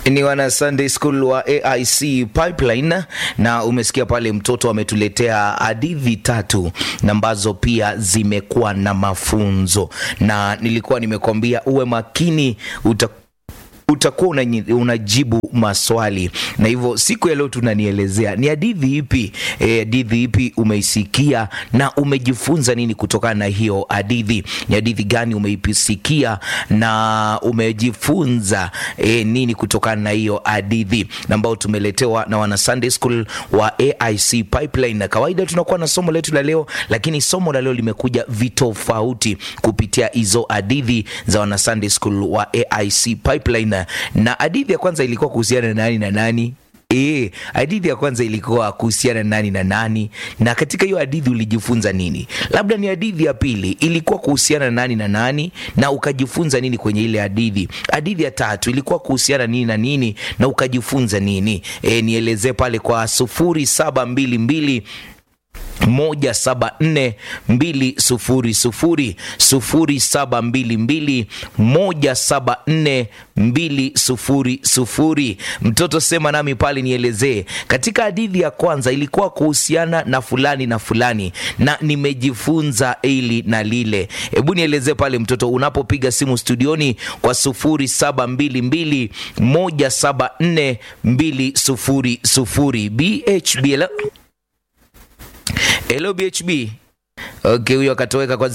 ni wana Sunday School wa AIC Pipeline, na umesikia pale mtoto ametuletea hadithi tatu na ambazo pia zimekuwa na mafunzo, na nilikuwa nimekwambia uwe makini uta utakuwa unanyi- unajibu maswali na hivyo siku ya leo tunanielezea ni hadithi ipi eh, hadithi ipi umeisikia na umejifunza nini kutokana na hiyo hadithi ni hadithi gani umeisikia na umejifunza eh, nini kutokana na hiyo hadithi na ambao tumeletewa na wana Sunday School wa AIC Pipeline na kawaida tunakuwa na somo letu la leo lakini somo la leo limekuja vitofauti kupitia hizo hadithi za wana Sunday School wa AIC Pipeline na hadithi ya kwanza ilikuwa kuhusiana na nani na nani E, hadithi ya kwanza ilikuwa kuhusiana na nani na nani, na katika hiyo hadithi ulijifunza nini? Labda ni hadithi ya pili ilikuwa kuhusiana na nani na nani, na ukajifunza nini kwenye ile hadithi. Hadithi ya tatu ilikuwa kuhusiana nini na nini, na ukajifunza nini? E, nielezee pale kwa sufuri saba mbili mbili moja saba nne mbili sufuri sufuri sufuri saba mbili mbili moja saba nne mbili sufuri sufuri. Mtoto sema nami pale, nielezee katika hadithi ya kwanza ilikuwa kuhusiana na fulani na fulani, na nimejifunza hili na lile. Hebu nielezee pale mtoto, unapopiga simu studioni kwa sufuri saba mbili mbili moja saba nne mbili sufuri sufuri. BHB hello? Hello BHB. Okay, huyo akatoweka kwa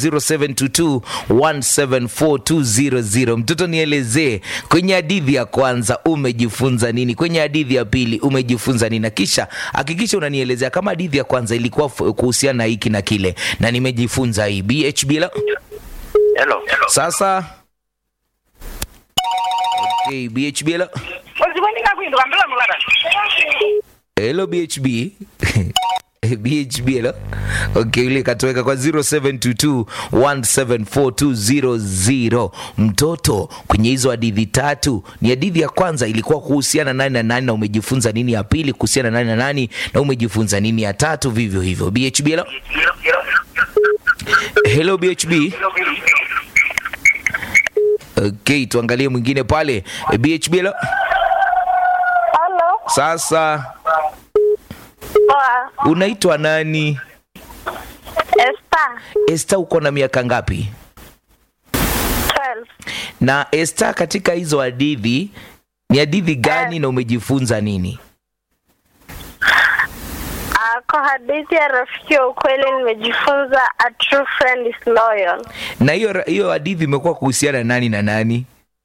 0722174200. Mtoto nielezee kwenye hadithi ya kwanza umejifunza nini? Kwenye hadithi ya pili umejifunza nini? Na kisha hakikisha unanielezea kama hadithi ya kwanza ilikuwa f- kuhusiana na hiki na kile na nimejifunza hii. BHB la Hello. sasa. Okay, BHB la Uzibonika kuinduka mbele mulala. Hello BHB. BHB hello. Okay, ile katoweka kwa 0722174200. Mtoto kwenye hizo hadithi tatu, ni hadithi ya kwanza ilikuwa kuhusiana nani na nani na umejifunza nini, ya pili kuhusiana nani na nani na umejifunza nini, ya tatu vivyo hivyo. BHB hello. Hello BHB. Okay, tuangalie mwingine pale. BHB hello. Halo. Sasa Poa. unaitwa nani? Esther. Esther, uko na miaka ngapi? 12. Na Esther, katika hizo hadithi ni hadithi gani na umejifunza nini? Ah, kwa hadithi ya rafiki wa ukweli nimejifunza a true friend is loyal. Na hiyo hiyo hadithi imekuwa kuhusiana na nani na nani?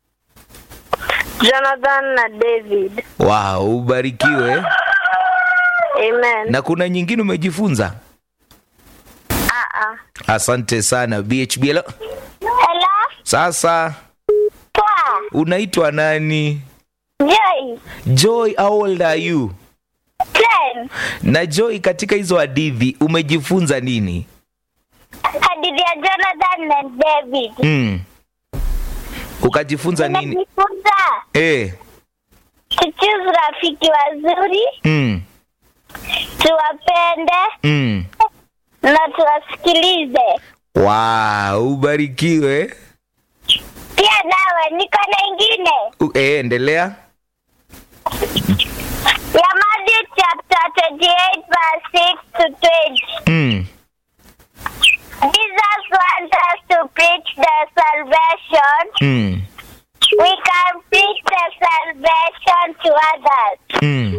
Jonathan na David. Wow, ubarikiwe. Amen. Na kuna nyingine umejifunza? Ah ah. Asante sana BHB. Hello. Hello. Sasa Poa. unaitwa nani? Joy. Joy, how old are you? 10. Na Joy, katika hizo hadithi umejifunza nini? Hadithi ya Jonathan na David. Mm. Ukajifunza nini? Nimejifunza Eh. tuchuze rafiki wazuri, Mm. tuwapende Mm. na tuwasikilize. Wow, ubarikiwe. Pia nawe niko na ingine U- Eh, endelea. ya Matthew chapter 28 verse 6 to 20. Mm. Jesus wants us to preach the salvation. Mm. We can preach the salvation to others. Mm.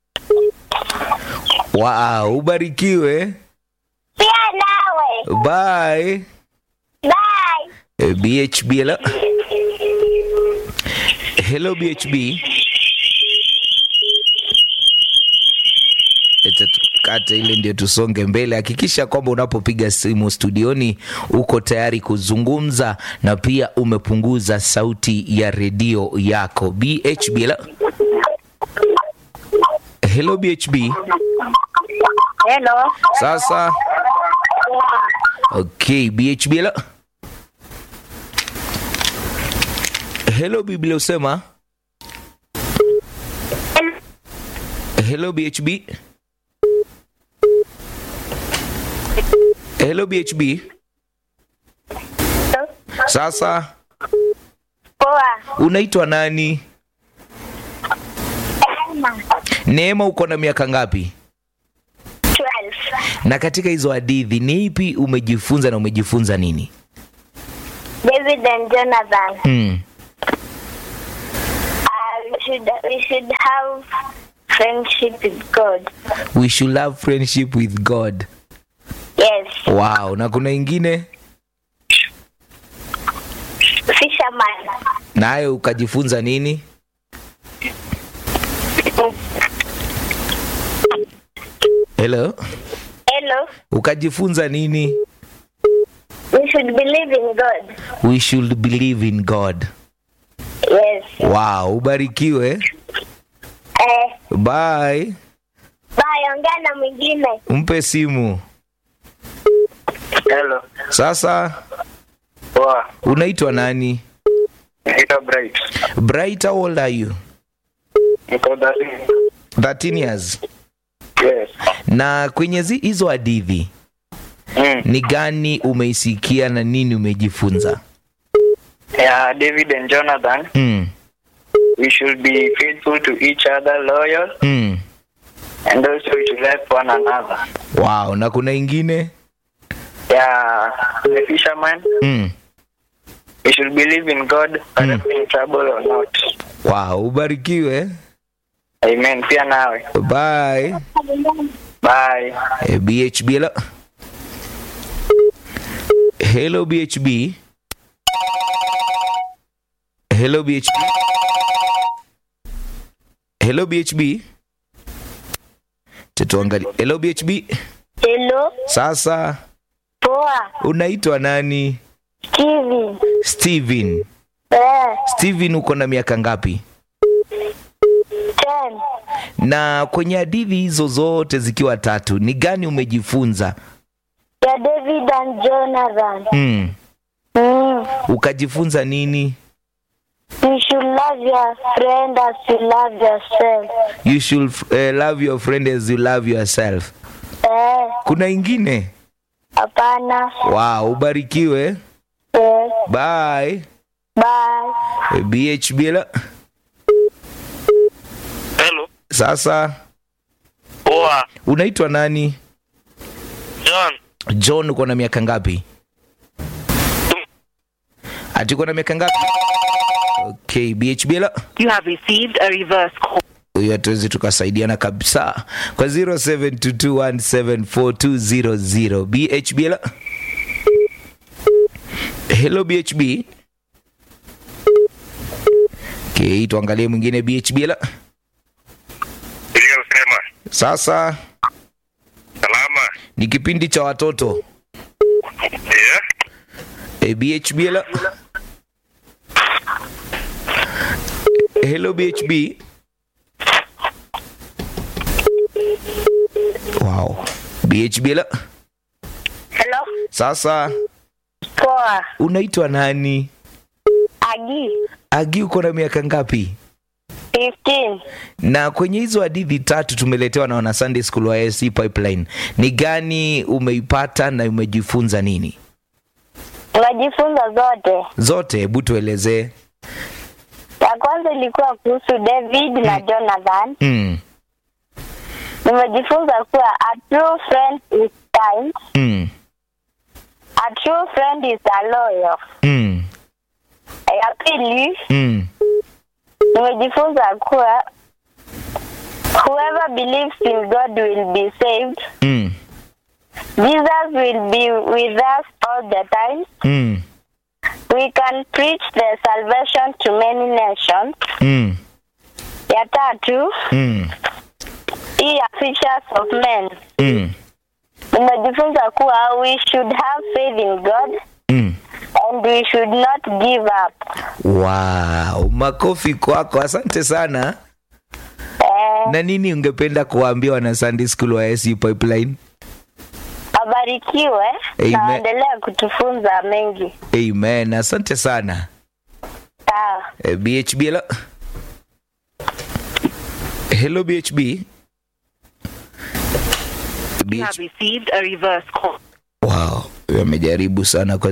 Wow, ubarikiwe. Pia nawe. Bye. Bye. Eh, BHB hello. Hello BHB. Eta tukate ile ndio tusonge mbele. Hakikisha kwamba unapopiga simu studioni uko tayari kuzungumza na pia umepunguza sauti ya redio yako. BHB hello. Hello BHB. Hello. Sasa okay, BHB hello. Hello Biblia usema. Hello BHB. Hello BHB. Sasa Poa. unaitwa nani? Neema, uko na miaka ngapi? 12. Na katika hizo hadithi ni ipi umejifunza na umejifunza nini? David and Jonathan. Mm. Uh, we should we should have friendship with God. We should have friendship with God. Yes. Wow, na kuna ingine Fisherman. nayo ukajifunza nini? Hello, Hello. ukajifunza nini? We should believe in God. We should believe in God. Yes. Wow, ubarikiwe. Eh, Bye. bye, ongea na mwingine. Mpe simu. Hello. Sasa Poa. unaitwa nani? Naitwa Bright. Bright, how old are you? Niko Darling. 13 years. Yes. Na kwenye zi- hizo hadithi Mm. ni gani umeisikia na nini umejifunza? Yeah, David and Jonathan, Mm. we should be faithful to each other, loyal, Mm. and also we should help one another. Wow, na kuna ingine? Yeah, the fisherman, Mm. we should believe in God, whether Mm. we're in trouble or not. Wow, ubarikiwe. Amen. Pia nawe. Bye. Bye. Eh, BHB hello. Hello BHB. Hello BHB. Hello BHB. Tutuangalie. Hello BHB. Hello. Sasa Poa. unaitwa nani? Steven. Steven. Eh, Steven uko na miaka ngapi? 10. Na kwenye hadithi hizo zote zikiwa tatu, ni gani umejifunza? Ya David and Jonathan. Mm. Mm. Ukajifunza nini? You should love your friend as you love yourself. You should uh, love your friend as you love yourself. Eh, Kuna ingine? hapana. Wow, ubarikiwe. Eh, Bye. bye. BHB la. Hello. Sasa Poa. unaitwa nani? John. John, uko na miaka ngapi? Ati uko na miaka ngapi? Okay, BHB la. You have received a reverse call. huyo hatuwezi tukasaidiana kabisa kwa 0722174200 bhb la hello bhb okay, tuangalie mwingine bhb la iliyosema sasa salama ni kipindi cha watoto yeah. e, bhb la hello bhb wow bhb la Hello. sasa Poa. unaitwa nani Agi. agi uko na miaka ngapi 15. na kwenye hizo hadithi tatu tumeletewa na wana sunday school wa ASC pipeline ni gani umeipata na umejifunza nini Unajifunza zote. zote hebu tuelezee Ya kwanza ilikuwa kuhusu David na Jonathan. mm. Nimejifunza kuwa a true friend is kind. Mm. A true friend is a loyal. Mm. Ya pili Mm. nimejifunza kuwa whoever believes in God will be saved. Mm. Jesus will be with us all the time. Mm. We can preach the salvation to many nations. Mm. Ya tatu Mm. hii ya features of men. Mm. Nimejifunza kuwa we should have faith in God Mm. and we should not give up. wow makofi kwako asante sana Eh, na nini ungependa kuwaambia wana sunday school wa ASC pipeline abarikiwe Amen. na waendelee kutufunza mengi. amen asante sana Sawa. Eh, bhb hello hello bhb You have BH... received a reverse call. wow amejaribu sana kwa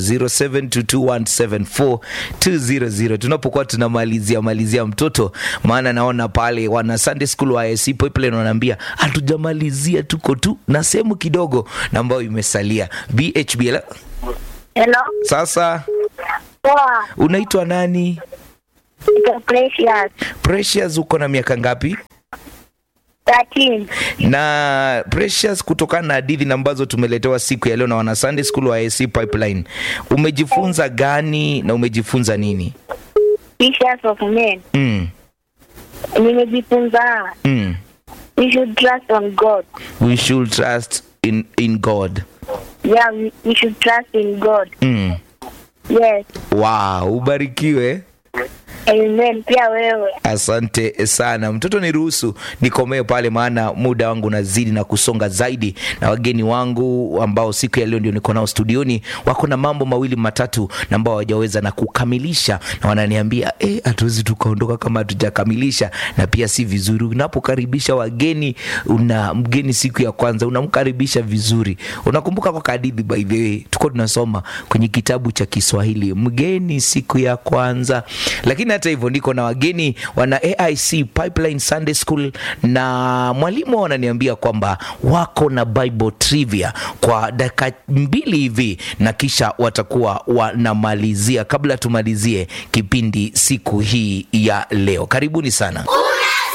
0722174200 tunapokuwa tunamalizia malizia mtoto maana naona pale wana Sunday School wa ISC Pipeline wanaambia hatujamalizia tuko tu na sehemu kidogo na ambayo imesalia BHBL Hello. sasa Poa. unaitwa nani Ito Precious. Precious uko na miaka ngapi 13. na Precious, kutokana na hadithi na ambazo tumeletewa siku ya leo na wana Sunday School wa ISC Pipeline, umejifunza gani na umejifunza nini? Pictures of men. Mm, Nimejifunza. mm. We should trust on God. We should trust in, in God. Yeah, we, we should trust in God. Mm. Yes. Wow, ubarikiwe. Amen. Pia wewe. Asante sana mtoto, niruhusu nikomee pale, maana muda wangu unazidi na kusonga zaidi, na wageni wangu ambao siku ya leo ndio niko nao studioni wako na mambo mawili matatu na ambao hawajaweza na kukamilisha, na wananiambia eh, hatuwezi tukaondoka kama hatujakamilisha, na pia si vizuri unapokaribisha wageni. Una mgeni siku ya kwanza unamkaribisha vizuri. Unakumbuka kwa kadithi, by the way, tuko tunasoma kwenye kitabu cha Kiswahili, mgeni siku ya kwanza, lakini hata hivyo niko na wageni wana AIC Pipeline Sunday School na mwalimu wananiambia kwamba wako na Bible trivia kwa dakika mbili hivi, na kisha watakuwa wanamalizia. Kabla tumalizie kipindi siku hii ya leo, karibuni sana.